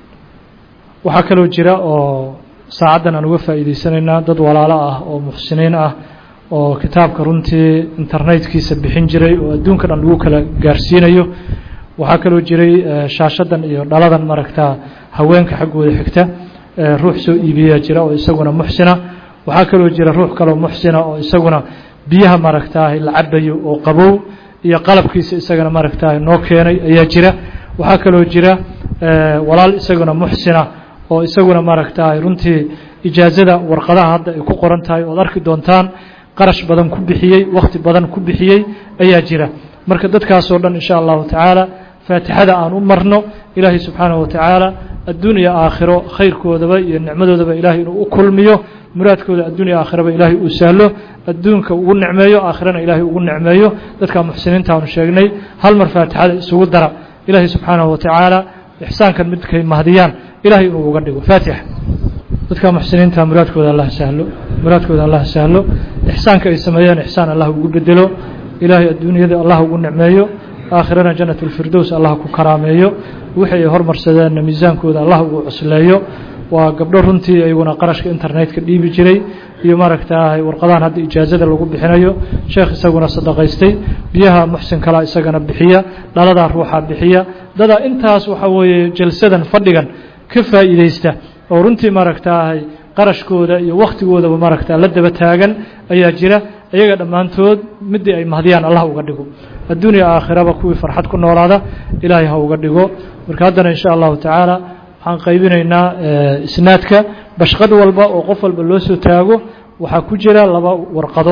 waxaa kaloo jira oo saacaddan aan uga faa'iidaysanaynaa dad walaalo ah oo muxsiniin ah oo kitaabka runtii internetkiisa bixin jiray oo adduunka dhan lagu kala gaarsiinayo waxaa kaloo jiray shaashadan iyo dhaladan maaragtaa haweenka xaggooda xigta ruux soo iibiyaa jira oo isaguna muxsina waxaa kaloo jira ruux kaloo muxsina oo isaguna biyaha maaragtaa la cabayo oo qabow iyo qalabkiisa isagana maaragtaa noo keenay ayaa jira waxaa kaloo jira walaal isaguna muxsina oo isaguna maaragtaa runtii ijaazada warqadaha hadda ay ku qoran tahay ood arki doontaan qarash badan ku bixiyey wakhti badan ku bixiyey ayaa jira marka dadkaasoo dhan in sha allahu tacaala faatixada aan u marno ilaahay subxaanahu watacaala adduun iyo aakhiro khayrkoodaba iyo nicmadoodaba ilaahay inuu u kulmiyo muraadkooda adduun iyo aakhiraba ilaahay uu sahlo adduunka ugu nicmeeyo aakhirana ilaahay ugu nicmeeyo dadka muxsiniinta aanu sheegnay hal mar faatixada isugu dara ilaahay subxaanahu watacaala ixsaankan midkay mahdiyaan ilahay inuu uga dhigo faatixa dadka muxsiniinta muraadkooda allah sahlo muraadkooda allah sahlo ixsaanka ay sameeyeen ixsaan allah ugu bedelo ilaahay adduunyada allah ugu nicmeeyo aakhirana janat اlfirdows allah ku karaameeyo wixii ay hormarsadeenna miisaankooda allah ugu cusleeyo waa gabdho runtii iyaguna qarashka internetka dhiibi jiray iyo maaragtaa warqadahan hadda ijaazada lagu bixinayo sheekh isaguna sadaqaystay biyaha muxsin kalaa isagana bixiya dhaladaa ruuxaa bixiya dadaa intaas waxa weeye jalsadan fadhigan ka faa'iidaysta oo runtii maaragtaahay qarashkooda iyo wakhtigoodaba maaragtaa la daba taagan ayaa jira iyaga dhammaantood midii ay mahdiyaan allah uga dhigo adduuniya aakhiraba kuwii farxad ku noolaada ilaahay ha uga dhigo marka haddana in sha allahu tacaala waxaan qaybinaynaa isnaadka bashqad walba oo qof walba loo soo taago waxaa ku jira laba warqadood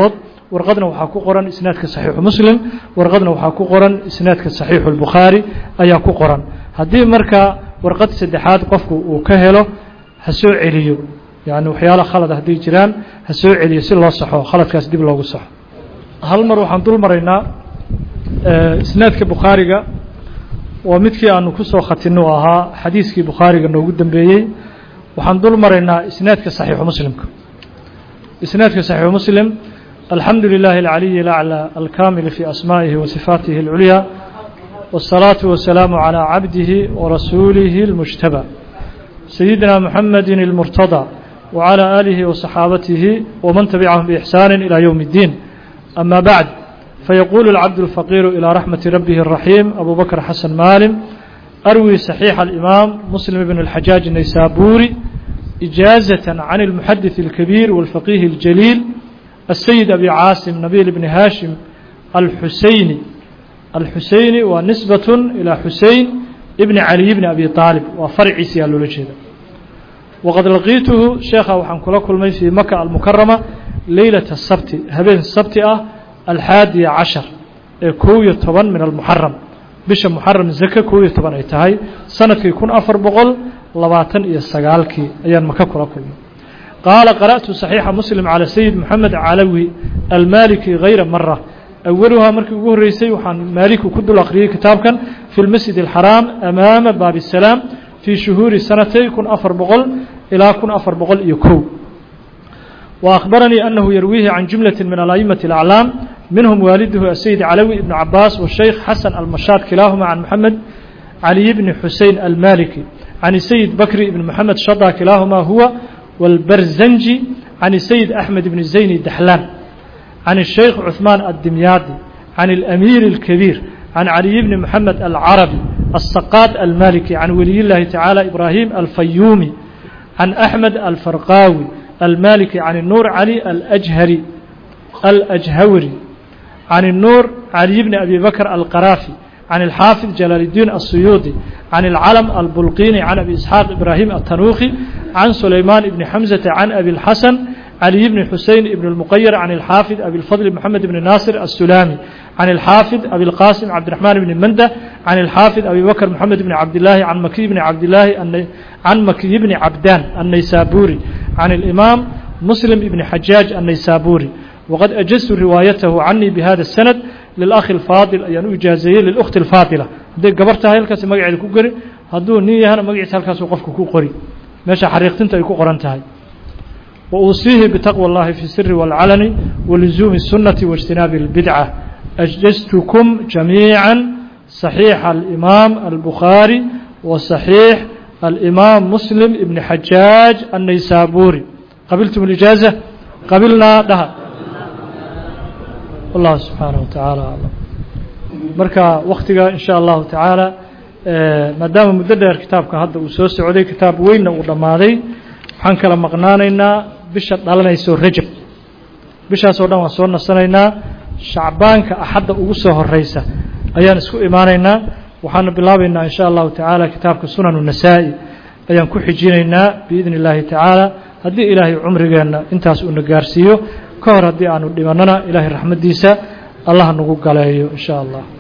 warqadna waxaa ku qoran isnaadka saxiixu muslim warqadna waxaa ku qoran isnaadka saxiixu lbukhaari ayaa ku qoran haddii marka warqad saddexaad qofku uu ka helo ha soo celiyo yacni waxyaala khalada hadday jiraan ha soo celiyo si loo saxo khaladkaas dib loogu saxo hal mar waxaan dul maraynaa isnaadka bukhaariga waa midkii aanu ku soo khatinno u ahaa xadiiskii bukhaariga noogu dambeeyey waxaan dul maraynaa isnaadka saxiixu muslimka isnaadka saxiixu muslim alxamdu lilahi alcaliyi alaclى alkamil fi asmaa'ihi wa sifaatihi اlculyaa والصلاaة والسلام على عبده ورسuله المجتبى سيدنا محمد المرتضى وعلى آله وصحاaبته ومن تبعهم بإحسان إلى يوم الدين أما بعد فيقول العبد الفقير إلى رحمة ربه الرحيم أبو بكر حسن مالم أروي صحيح الإمام مسلم بن الحجاج النيسابوري إجازة عن المحدث الكبير والفقيه الجليل السيد أبي عاصم نبيل بن هاشم الحسيني الحسيني ونسبة إلى حسين ابن علي بن أبي طالب وفرع سيال لجهده وقد لقيته شيخا وحن كلا كل في مكة المكرمة ليلة السبت هبين السبت الحادي عشر كوية طبعا من المحرم بش محرم زكا كوية طبعا ايتهاي سنة يكون أفر بغل لباتن إيا السقالكي أيان مكة كلا كل قال قرأت صحيح مسلم على سيد محمد علوي المالكي غير مرة أولها markii ugu horeysay waxaan maaliku ku dul akhriyey kitaabkan في المسجد الحرام أماama baaب السلام في شهوuر سنتي كن أفر بqل إلىa كن أفر بqل iyo kow وأخبرني أنه يرويه عن جملة من الأئمة الأعلام منهم والده السيد علوي بن عباس والشيخ حسن المشاط كلاهما عن محمد علي بن حسين المالكي عن السيد بكر بن محمد شضى كلاهما هو والبرزنجي عن السيد أحمد بن زين الدحلان عن الشيخ عثمان الدمياطي عن الأمير الكبير عن علي بن محمد العربي السقاط المالكي عن ولي الله تعالى إبراهيم الفيومي عن أحمد الفرقاوي المالكي عن النور علي الأجهري الأجهوري عن النور علي بن أبي بكر القرافي عن الحافظ جلال الدين السيوطي عن العلم البلقيني عن أبي إسحاق إبراهيم التنوخي عن سليمان بن حمزة عن أبي الحسن علي بن حسين بن المقير عن الحافظ أبي الفضل محمد بن ناصر السلامي عن الحافظ أبي القاسم عبد الرحمن بن مندة عن الحافظ أبي بكر محمد بن عبد الله عن مكي بن عبد الله عن مكي بن عبدان النيسابوري عن الإمام مسلم بن حجاج النيسابوري وقد أجزت روايته عني بهذا السند للأخ الفاضل أيان إجازية للأخت الفاضلة هذه قبرتها هلكاس مقعد كوكري هدو نية هنا مقعد هلكاس وقفك كوكري ماشا حريقتنت أي كوكرانتهاي وأوصيه بتقوى الله في السر والعلن ولزوم السنة واجتناب البدعة أجزتكم جميعا صحيح الإمام البخاري وصحيح الإمام مسلم ابن حجاج النيسابوري قبلتم الإجازة قبلنا لها والله سبحانه وتعالى أعلم marka waktiga in sha allahu tacaala maadaama muddo dheer kitaabka hadda uu soo socday kitaab weynna uu dhammaaday waxaan kala maqnaanaynaa bisha dhalanayso rajab bishaas oo dhan waan soo nasanaynaa shacbaanka axadda ugu soo horeysa ayaan isku imaanaynaa waxaana bilaabaynaa in sha allahu tacaala kitaabka sunanu nasaa-i ayaan ku xijinaynaa biidni illaahi tacaala haddii ilaahay cumrigeenna intaas uuna gaarsiiyo ka hor haddii aanu dhimannana ilaahay raxmaddiisa allah nagu galeeyo in sha allah